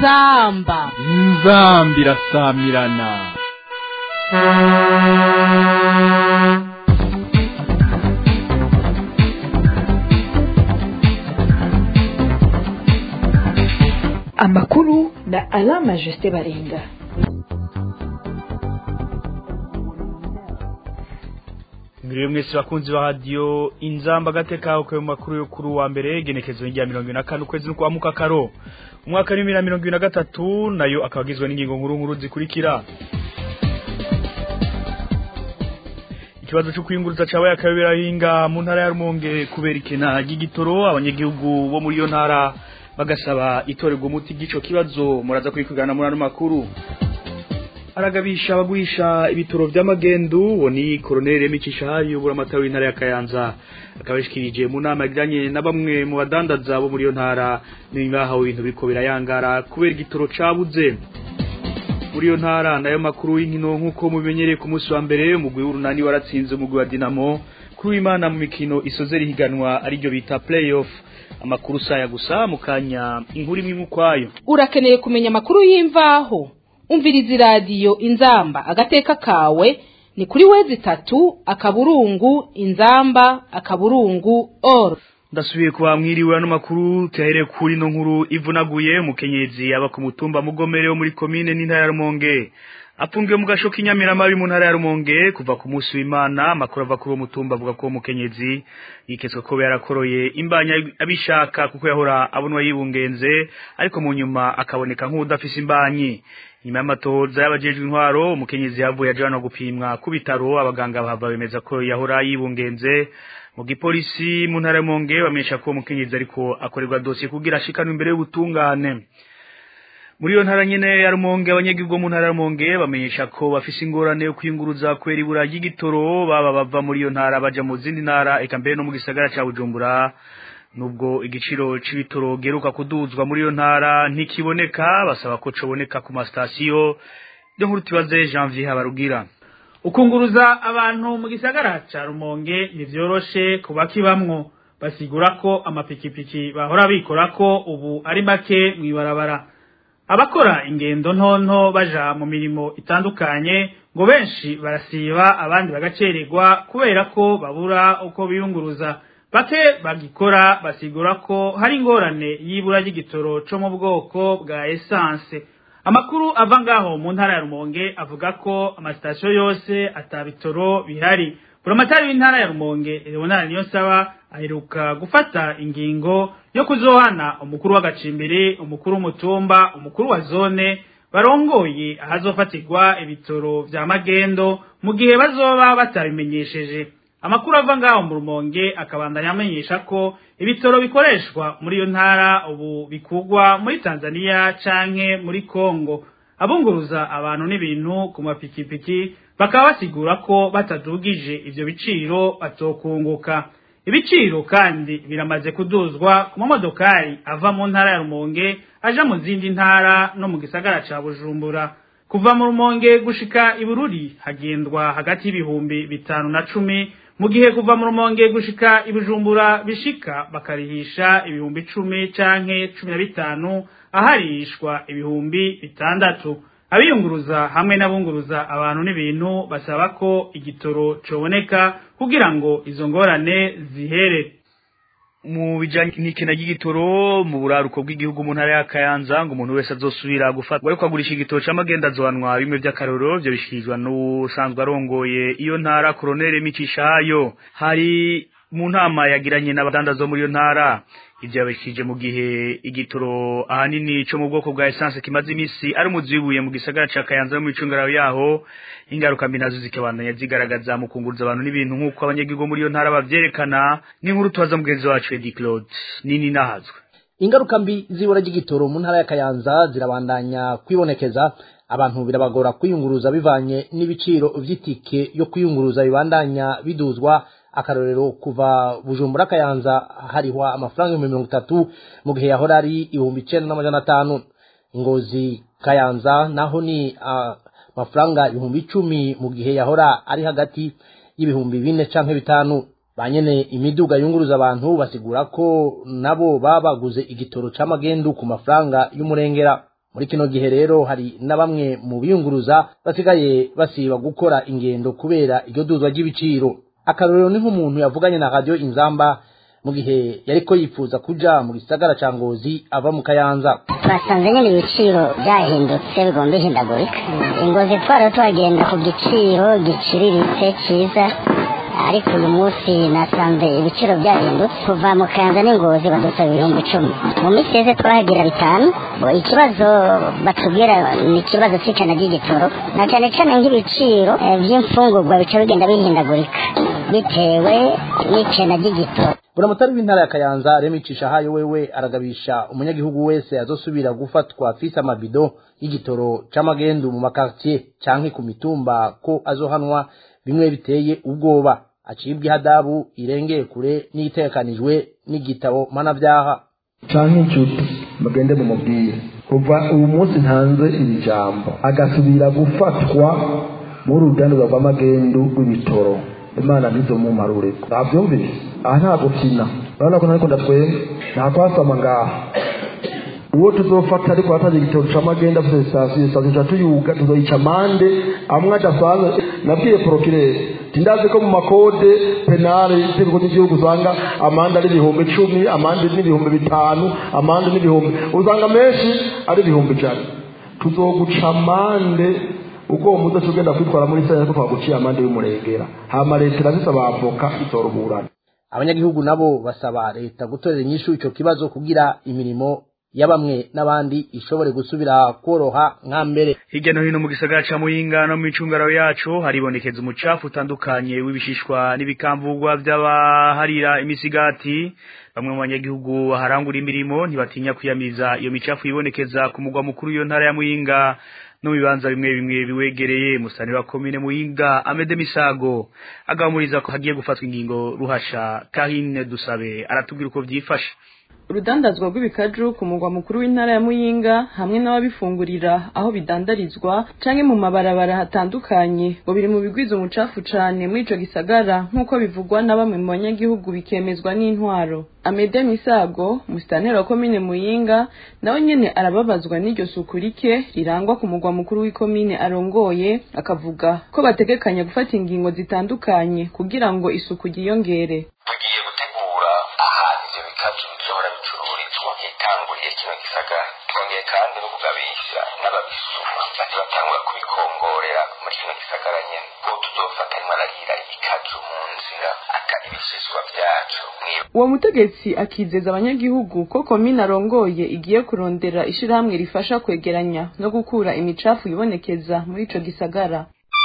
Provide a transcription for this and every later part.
inzamba inzambi irasamirana amakuru na alama jusite baringa Mwiriwe mwese bakunzi ba radio inzamba gateka uko mu makuru yo kuri wa mbere genekezo rya 24 ukwezi no kwamuka karo umwaka wa 2023 nayo akabagizwe n'ingingo nkuru nkuru zikurikira Ikibazo cyo kwinguruza cabaye akabera hinga mu ntara ya Rumonge kubera ikena ry'igitoro abanyagihugu bo muri iyo ntara bagasaba itorerwa umuti gico kibazo muraza kwikugana muri ano makuru aragabisha abagurisha ibitoro vy'amagendu woni koronere Micishahayo ubura amatara w'intara ya Kayanza akabishikirije mu nama yagiranye na bamwe mu badandaza bo muri iyo ntara ningaho ibintu biriko birayangara kubera igitoro cabuze muri iyo ntara nayo makuru y'inkino nk'uko mubimenyereye ku munsi wa mbere umugwi w'urunani waratsinze umugwi wa Dinamo kuri imana mu mikino isoze rihiganwa ariryo bita playoff amakuru saya gusa mukanya inkuru imwe ukwayo urakeneye kumenya amakuru y'imvaho umviriza iradiyo inzamba agateka kawe ni kuri wezi itatu akaburungu inzamba akaburungu or ndasubiye kuba mwiriwe ano makuru tuyahere kuri no nkuru ivunaguye umukenyezi aba ku mutumba mugomere wo muri komine n'intara ya Rumonge afungiwe mu gasho k'inyamiramabi mu ntara ya Rumonge kuva ku munsi w'Imana amakuru ava kuri uwo mutumba avuga ko umukenyezi yiketswe ko yarakoroye imbanya abishaka kuko yahora abonwa yibungenze ariko mu nyuma akaboneka nk'udafise imbanyi nyuma y'amatohoza y'abajejwe intwaro umukenyezi yavuye ajana gupimwa ku bitaro abaganga bahava bemeza ko yahora yibungenze mu gipolisi mu ntara y'Umonge bamenyesha ko umukenyezi ariko akorerwa dosiye kugira ashikanwe imbere y'ubutungane muri iyo ntara nyene ya Rumonge abanyagihugu mu ntara ya Rumonge bamenyesha ko bafise ingorane yo kwinguruza kwera ibura ry'igitoro baba bava muri iyo ntara baja mu zindi ntara eka mbere no mu gisagara ca Bujumbura nubwo igiciro c'ibitoro geruka kuduzwa muri iyo ntara ntikiboneka basaba ko coboneka ku masitasiyo ryo nkuru tubaze Janvier Habarugira ukunguruza abantu mu gisagara ca Rumonge ntivyoroshe kuba kibamwo basigura ko amapikipiki bahora bikora ko ubu ari make mwibarabara abakora ingendo ntonto baja mu mirimo itandukanye ngo benshi barasiba abandi bagacererwa kubera ko babura uko biyunguruza bake bagikora basigura ko hari ingorane y'ibura ry'igitoro co mu bwoko bwa essence amakuru ava ngaho mu ntara ya Rumonge avuga ko amasitasiyo yose atabitoro bihari buramatari w'intara ya Rumonge Leonard Niyonsaba aheruka gufata ingingo yo kuzohana umukuru w'agacimbiri umukuru w'umutumba umukuru wa zone barongoye ahazofatirwa ibitoro vya magendo mu gihe bazoba batabimenyesheje amakuru ava ngaho mu Rumonge akabandanya amenyesha ko ibitoro bikoreshwa muri iyo ntara ubu bikugwa muri Tanzania canke muri Kongo abunguruza abantu n'ibintu ku mapikipiki bakaba basigura ko batadugije ivyo biciro batokunguka ibiciro kandi biramaze kuduzwa ku mamodokari ava mu ntara ya Rumonge aja mu zindi ntara no mu gisagara ca Bujumbura kuva mu Rumonge gushika ibururi hagendwa hagati y'ibihumbi bitanu na cumi mu gihe kuva mu Rumonge gushika ibujumbura bishika bakarihisha ibihumbi icumi canke cumi na bitanu aharishwa ibihumbi bitandatu abiyunguruza hamwe n'abunguruza abantu n'ibintu basaba ko igitoro coboneka kugira ngo izo ngorane zihere mu bijanye n'ikena ry'igitoro mu buraruko bw'igihugu mu ntara ya Kayanza ngo umuntu wese azosubira gufatwa ariko agurisha igitoro c'amagenda azohanwa bimwe vy'akarorero vyo bishikirizwa n'usanzwe arongoye iyo ntara koronere Micishayo hari mu nama yagiranye n'abadandaza muri iyo ntara ivyo yabishije mu gihe igitoro ahanini co mu bwoko bwa essence kimaze imisi ari umuzibuye mu gisagara ca Kayanza mu icungararo yaho ingaruka mbi nazo zikabandanya zigaragaza mu kunguruza abantu n'ibintu nk'uko abanyagihugu muri iyo ntara bavyerekana n'inkuru tubaza mugenzi wacu Eddie Claude nini nahazwe ingaruka mbi zibura ry'igitoro mu ntara ya Kayanza zirabandanya kwibonekeza abantu birabagora kwiyunguruza bivanye n'ibiciro vy'itike yo kwiyunguruza bibandanya biduzwa akarorero kuva bujumbura kayanza harihwa amafaranga ibihumbi mirongo itatu mu gihe yahora ari ibihumbi icenda n'amajana atanu ngozi kayanza naho ni amafaranga ibihumbi icumi mu gihe yahora ari hagati y'ibihumbi bine canke bitanu banyene imiduga yunguruza abantu basigura ko nabo baba baguze igitoro c'amagendu ku mafaranga y'umurengera muri kino gihe rero hari na bamwe mu biyunguruza basigaye basiba gukora ingendo kubera iryo duzwa ry'ibiciro akarorero ni nk'umuntu yavuganye na radio inzamba mu gihe yariko yifuza kuja mu gisagara ca ngozi ava mu kayanza twasanze nyine ibiciro byahindutse bigomba bihindagurika ingozi twari tuhagenda ku giciro giciriritse cyiza ariko uyu munsi nasanze ibiciro byahindutse kuva mu kayanza n'ingozi badusaba ibihumbi icumi mu minsi yose twahagira bitanu ngo ikibazo batubwira ni ikibazo cy'icana ry'igitoro na cyane cyane nk'ibiciro eh, by'imfungurwa bica bigenda bihindagurika bitewe n'icana ry'igitoro buramatari w'intara ya kayanza remicisha hayo wewe aragabisha umunyagihugu wese azosubira gufatwa afise amabido y'igitoro c'amagendu mu makartier canke ku mitumba ko azohanwa bimwe biteye ubwoba acibwa ihadabu irengeye kure n'itegekanijwe n'igitabo mpanavyaha canke inshuti mugende mumubwire kuva ubu munsi ntanze iri jambo agasubira gufatwa muri uruganda rw'amagendu rw'ibitoro imana ntizomumparure ntavyumvise aha nta gukina urabona ko ntariko ndatwenga nta kwasama ngaha uwo tuzofata ariko ataje igitoro c'amagenda afise sitasiyo sitasiyo ca tuyuga tuzoyica amande amwe adasanzwe nabwiye porokirere tindazi ko mu makode penale itegeko ry'igihugu usanga amande ari ibihumbi icumi amande n'ibihumbi bitanu amande n'ibihumbi usanga menshi ari ibihumbi ijana tuzoguca amande ubwo uwo mudaso ugenda kwitwara muri senta ko twaguciye amande y'umurengera hama leta irabisaba avoka izoruburana abanyagihugu nabo basaba leta gutorera inyishu ico kibazo kugira imirimo ya bamwe n'abandi ishobore gusubira koroha nka mbere hirya no hino mu gisagara ca muyinga no mu micungararo yacu haribonekeza umucafu utandukanye w'ibishishwa n'ibikamvugwa vy'abaharira imisigati bamwe mu banyagihugu baharangura imirimo ntibatinya kwiyamiza iyo micafu yibonekeza ku mugwa mukuru w'iyo ntara ya muyinga no mu bibanza bimwe bimwe biwegereye musani wa komine muyinga amede misago agamuriza ko hagiye gufatwa ingingo ruhasha kahine dusabe aratubwira uko vyifashe urudandazwa rw'ibikaju ku mugwa mukuru w'intara ya muyinga hamwe n'ababifungurira aho bidandarizwa canke mu mabarabara hatandukanye ngo biri mu bigwiza umucafu cane muri ico gisagara nk'uko bivugwa na bamwe mu banyagihugu bikemezwa n'intwaro amede misago musitanteri wa komine muyinga nawe nyene arababazwa n'iryo suku rike rirangwa ku mugwa mukuru w'ikomine arongoye akavuga ko bategekanya gufata ingingo zitandukanye kugira ngo isuku ryiyongere tugiye gutegura ahantu ivyo bikaju bishobora bicururizwa hitanguriye kino gisagara twongeye kandi no kugabisha n'ababisuma baje batangura kubikongorera muri kino gisagara nyene ko tuzofata rimwe ararira ikaju mu nzira aka ibishishwa vyacu mwiba uwo mutegetsi akizeza abanyagihugu ko komine arongoye igiye kurondera ishirahamwe rifasha kwegeranya no gukura imicafu ibonekeza muri ico gisagara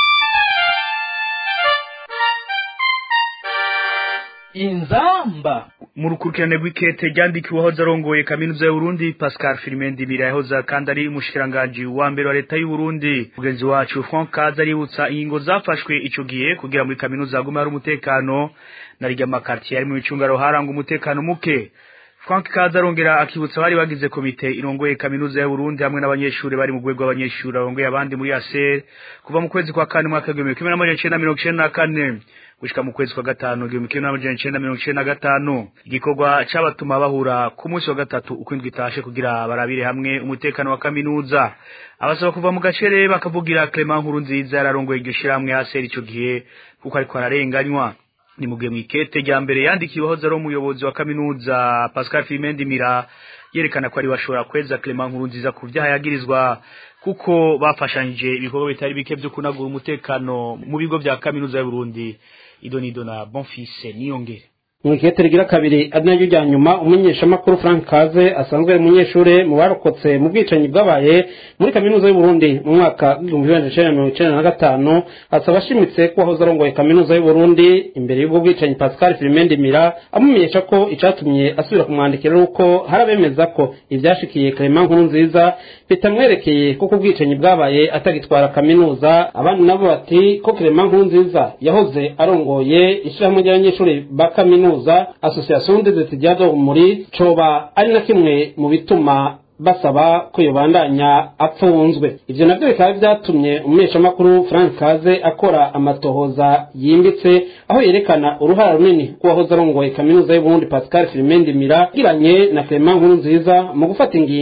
inzamba mu rukurikirane rw'ikete ryandikiwe aho zarongoye kaminuza y'uburundi pascal filimendi mirayahoza kandi ari umushikiranganji wa mbere wa leta y'uburundi mugenzi wacu frank kaza aributsa ingingo zafashwe ico gihe kugira muri kaminuza hagume hari umutekano na rya makartier ari mu micungaro haranga umutekano muke frank kaza arongera akibutsa abari bagize komite irongoye kaminuza y'uburundi hamwe n'abanyeshuri bari mu rwego rw'abanyeshuri barongoye abandi muri aser kuva mu kwezi kwa kane mwaka w'igihumbi kimwe n'amajana icenda mirongo icenda na kane gushika mu kwezi kwa gatanu igihumbi kimwe n'amajana icenda mirongo icenda na gatanu igikorwa c'abatuma bahura ku munsi wa gatatu uko indwi itashe kugira barabire hamwe umutekano wa kaminuza abasaba kuva mu gacere bakavugira Clement nkuru nziza yararongoye iryo shirahamwe aser ico gihe kuko ariko ararenganywa ni mugihe mwikete rya mbere yandikiweho zari umuyobozi wa kaminuza Pascal Fimendi Mira yerekana ko ari washobora kweza Clement nkuru nziza ku vyaha yagirizwa kuko bafashanyije ibikorwa bitari bike byo kunagura umutekano mu bigo vya kaminuza y'u Burundi idonido na Bonfils Niyongere mwikete rigira kabiri ari naryo rya nyuma umumenyeshamakuru frank kaze asanzwe ari umunyeshuri mu barokotse mu bwicanyi bwabaye muri kaminuza y'uburundi mu mwaka w'ibihumbi bibiri na cenda mirongo icenda na gatanu asaba ashimitse ko wahoze arongoye kaminuza y'uburundi imbere y'ubwo bwicanyi pascal filimendi mira amumenyesha ko icatumye asubira kumwandikira ari uko hari abemeza ko ivyashikiye clement nkuru nziza bitamwerekeye kuko ubwicanyi bwabaye atagitwara kaminuza abandi nabo bati ko clement nkuru nziza yahoze arongoye ishirahamwe ry'abanyeshuri ba kaminuza kaminuza association des étudiants muri coba ari na kimwe mu bituma basaba ko yobandanya apfunzwe ivyo navyo bikaba vyatumye umumenyeshamakuru frank kaze akora amatohoza yimbitse aho yerekana uruhara runini rw'uwahoze arongoye kaminuza y'uburundi pascal filimendi mira giranye na clement nkuru nziza mu gufata ingingo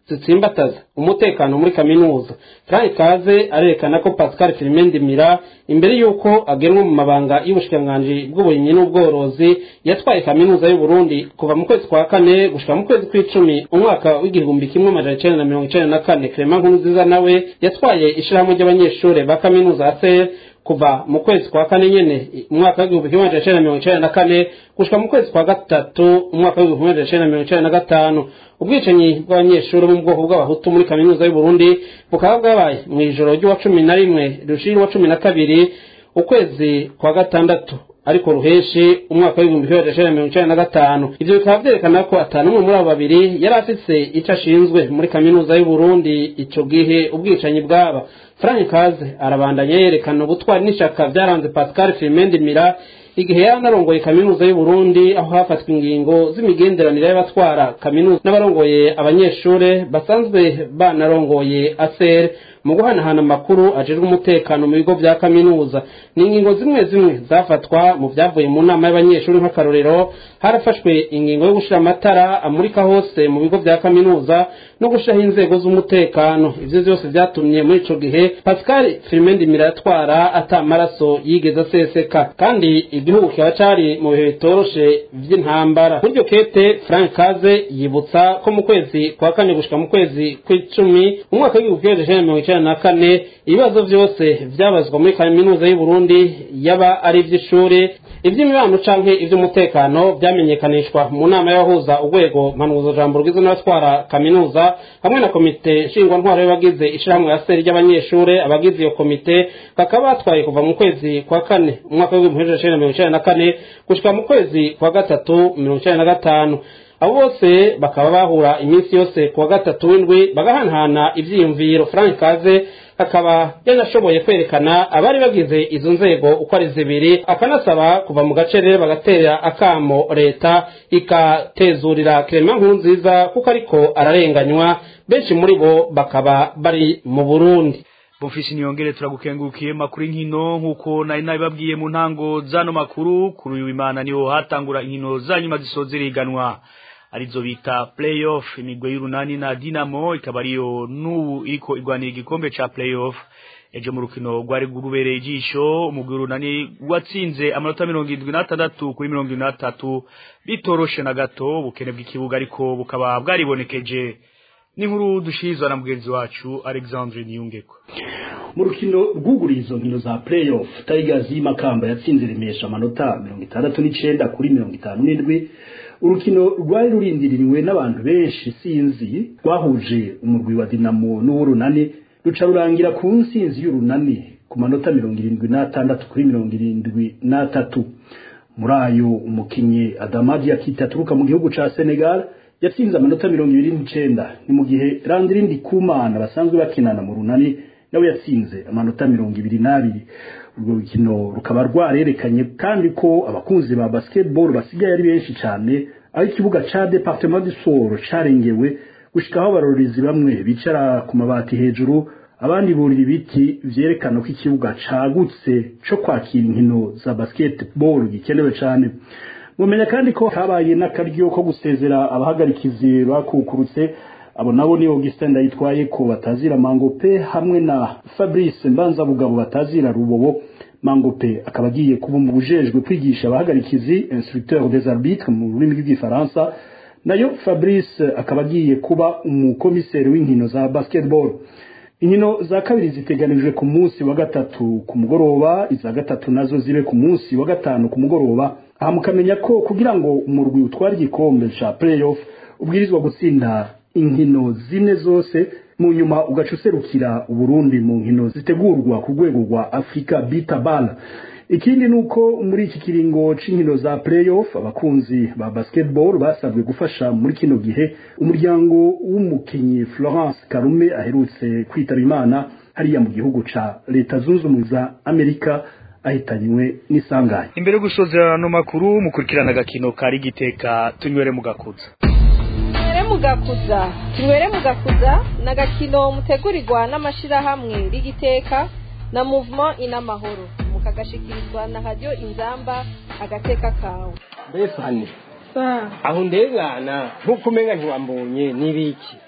zitsimbataza umutekano muri kaminuza frank kaze arerekana ko pascal filimendi mira imbere y'uko agenwa mu mabanga y'ubushikiranganji bw'uburimyi n'ubworozi yatwaye kaminuza y'u Burundi kuva mu kwezi kwa kane gushika mu kwezi kw'icumi umwaka w'igihumbi kimwe amajana icenda na mirongo icenda na kane clement nkurunziza nawe yatwaye ishirahamwe ry'abanyeshure ba kaminuza ya ser kuva mu kwezi kwa kane nyene umwaka w'igihumbi kimwe amajana icenda na mirongo icenda na kane gushika mu kwezi kwa gatatu umwaka w'igihumbi kimwe amajana icenda na mirongo icenda na gatanu ubwicanyi bw'abanyeshuri bo mu bwoko bw'abahutu muri kaminuza y'u Burundi bukaba bwabaye mu ijoro ry'uwa cumi na rimwe rushiri wa cumi na kabiri ukwezi kwa gatandatu ariko ruheshi umwaka w'ibihumbi kimwe magana cyenda mirongo icyenda na gatanu ivyo bikaba vyerekana ko atanu umwe muri abo babiri yari afise ico ashinzwe muri kaminuza y'u Burundi ico gihe ubwicanyi bwaba Frank Kaze arabandanya yerekana ubutwari n'ishaka vyaranze Pascal Firmendi Mira igihe yari anarongoye kaminuza y'u Burundi aho hafatwa ingingo z'imigenderanire y'abatwara kaminuza n'abarongoye abanyeshure basanzwe banarongoye ASER mu guhanahana amakuru ajejwe umutekano mu bigo vya kaminuza ni ingingo zimwe zimwe zafatwa mu vyavuye mu nama y'abanyeshuri nk'akarorero harafashwe ingingo yo gushira amatara amurika hose mu bigo vya kaminuza no gushiraho inzego z'umutekano ivyo vyose vyatumye muri ico gihe Pascal Firmendi Miratwara ata amaraso yigeze aseseka kandi igihugu kiba cari mu bihe bitoroshe vy'intambara muri iryo kete Frank Kaze yibutsa ko mu kwezi kwa kane gushika mu kwezi kw'icumi umwaka w'igihumbi kimwe magana mirongo icenda na kane ibibazo vyose vyabazwa muri kaminuza y'u Burundi yaba ari ivy'ishuri ivy'imibano canke ivy'umutekano vyamenyekanishwa mu nama y'abahuza urwego mpanuzo jambo rugizwe n'abatwara kaminuza hamwe na komite nshingwantwaro y'abagize ishirahamwe ya seri ry'abanyeshure abagize iyo komite bakaba batwaye kuva mu kwezi kwa kane umwaka w'ibihumbi bibiri na mirongo icenda na kane gushika mu kwezi kwa gatatu mirongo icenda na gatanu abo bose bakaba bahura iminsi yose kuwa gatatu w'indwi bagahanahana ivyiyumviro frank kaze akaba yanashoboye kwerekana abari bagize izo nzego uko ari zibiri akanasaba kuva mu gacerere bagatera akamo leta ikatezurira clement nkuru nziza kuko ariko ararenganywa benshi muri bo bakaba bari mu burundi Bofisi niyongere turagukengurukiye makuru inkino nkuko nari nabibabwiye mu ntango zano makuru kuri uyu imana niho hatangura inkino za nyuma zisozeriganwa arizo bita playoff imigwe y'urunani na Dinamo ikaba ariyo n'ubu iriko igwanira igikombe ca playoff ejo mu rukino rwari gurubereye ijisho umugwi urunani watsinze amanota mirongo irindwi n'atandatu kuri mirongo irindwi n'atatu bitoroshe na gato ubukene bw'ikibuga ariko bukaba bwaribonekeje n'inkuru dushirizwa na mugenzi wacu Alexandre Niyungeko mu rukino rwuguriye izo nkino za playoff Tigers y'Imakamba yatsinze Remesha amanota mirongo itandatu n'icenda kuri mirongo itanu n'indwi urukino rwari rurindiriwe n'abantu benshi sinzi rwahuje umurwi wa Dinamo n'uw'urunani ruca rurangira ku nsinzi y'urunani ku manota mirongo irindwi n'atandatu kuri mirongo irindwi n'atatu muri ayo umukinyi Adamadi Akita aturuka mu gihugu ca Senegal yatsinze amanota mirongo ibiri n'icenda ni mu gihe Randirindi Kumana basanzwe bakinana mu runani nawe yatsinze amanota mirongo ibiri n'abiri urwo rukino rukaba rwarerekanye kandi ko abakunzi ba basketball basigaye ari benshi cyane aho ikibuga ca departement du Soro carengewe gushikaho abarorezi bamwe bicara ku mabati hejuru abandi burira ibiti vyerekana ko ikibuga cagutse co kwakira inkino za basketball gikenewe cyane mumenya kandi ko habaye n'akaryo ko gusezera abahagarikizi bakukurutse abo nabo ni Augustin Ndayitwaye ko batazira Mangope hamwe na Fabrice Mbanza Bugabo batazira Rubobo Mangope akaba agiye kuba mu bujejwe kwigisha abahagarikizi instructeur des arbitres mu rurimi rw'igifaransa nayo Fabrice akaba agiye kuba umukomiseri w'inkino za basketball inkino za kabiri ziteganijwe ku munsi wa gatatu ku mugoroba iza gatatu nazo zibe ku munsi wa gatanu ku mugoroba aha mukamenya ko kugira ngo umurwi utware igikombe ca playoff ubwirizwa gutsinda inkino zine zose mu nyuma ugaca userukira uburundi mu nkino zitegurwa ku rwego rwa afurika bita bala ikindi ni uko muri iki kiringo c'inkino za playoff abakunzi ba basketball basabwe gufasha muri kino gihe umuryango w'umukinyi florence karume aherutse kwitaba imana hariya mu gihugu ca leta zunze ubumwe za amerika ahitanywe n'isanganya imbere yo gusozera ano makuru mukurikirana agakino kari giteka tunywere mu gakuza tunywere mu gakuza tunywere mu gakuza ni agakino mutegurirwa n'amashyirahamwe rigiteka na muvuma inamahoro mukagashikirizwa na radiyo inzamba agateka kawe mbese hano aho ndengana nk'uko umenya ntiwambonye n'ibiki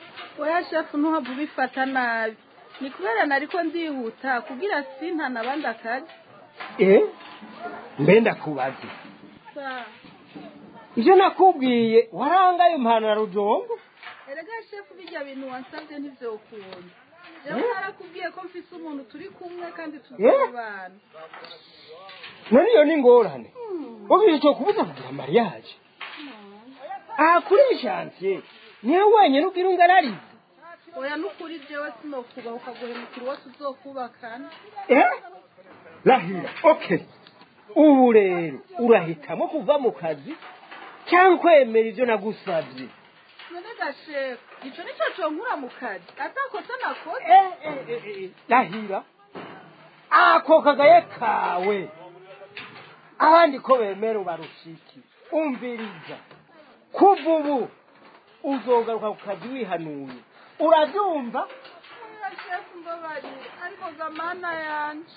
oya shefu ntuhava ubifata nabi ni kubera nariko ndihuta kugira sintana abandi akazi eh mbe ndakubaze Sa, ivyo nakubwiye warangaye impano rujombo erega shefu bijya bintu wansabye ntivyokunda jewe narakubwiye ko mfise umuntu turi kumwe kandi tuzobana none iyo ni ingorane ubiri cyo kubuza kugira mariage aha kuri ishansiye niwe wenyine ubwira ungararize oya nukuri jewe sinokubaha ukaguhemukira uwo tuzokubakana eh rahira okay ubu rero urahitamo kuva mu kazi cyangwa kwemera ibyo nagusabye none gashefu ico nico conkura mu kazi atakosa nakoze rahira ako kagaye kawe abandi ko bemera ubarushiki umviriza kuva ubu uzogaruka ku kazi wihanuye urabyumva oya shefu mbabarira ariko gamana yanje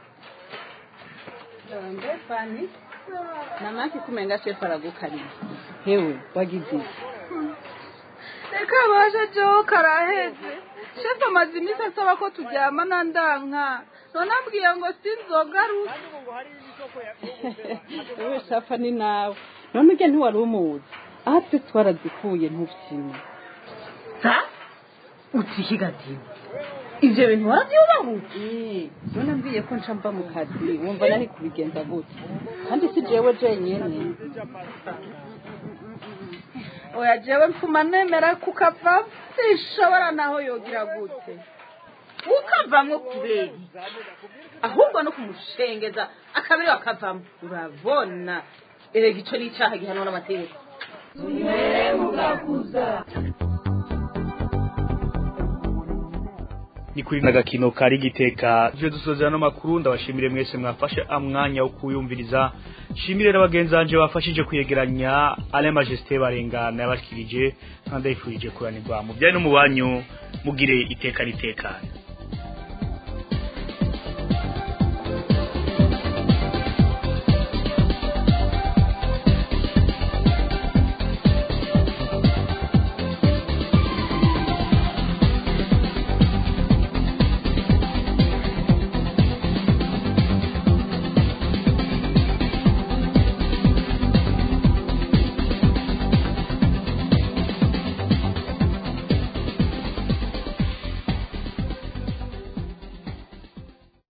mbe fani namaki kumenga shefu aragukarira hewe wagize iki reka baje jewe karaheze shefu amaze iminsi asaba ko turyamana ndanka none ambwiye ngo sinzogaruke ewe shafa ni nawe none ujya ntiwari umuzi aha twe twarazikuye ntufyine utihigatira ivyo bintu waravyubahuye none ambwiye ko nca mva mu kazi wumva nari kubigenza gute kandi si jewe jenyene oya jewe mfuma nemera kukava sinshobora naho yogira gute ukavamwo kubera ahubwo no kumushengeza akabiri wakavamo urabona erega ico ni icaha gihanwa n'amategeko ni kuri n'agakino kari giteka ivyo dusozera no makuru ndabashimire mwese mwafashe amwanya wo kuyumviriza shimire n'abagenzi banje bafashije kwegeranya ale majesté barengana yabashikirije kandi yifurije kuranirwa mu byayi no mu banyu mugire iteka ritekanye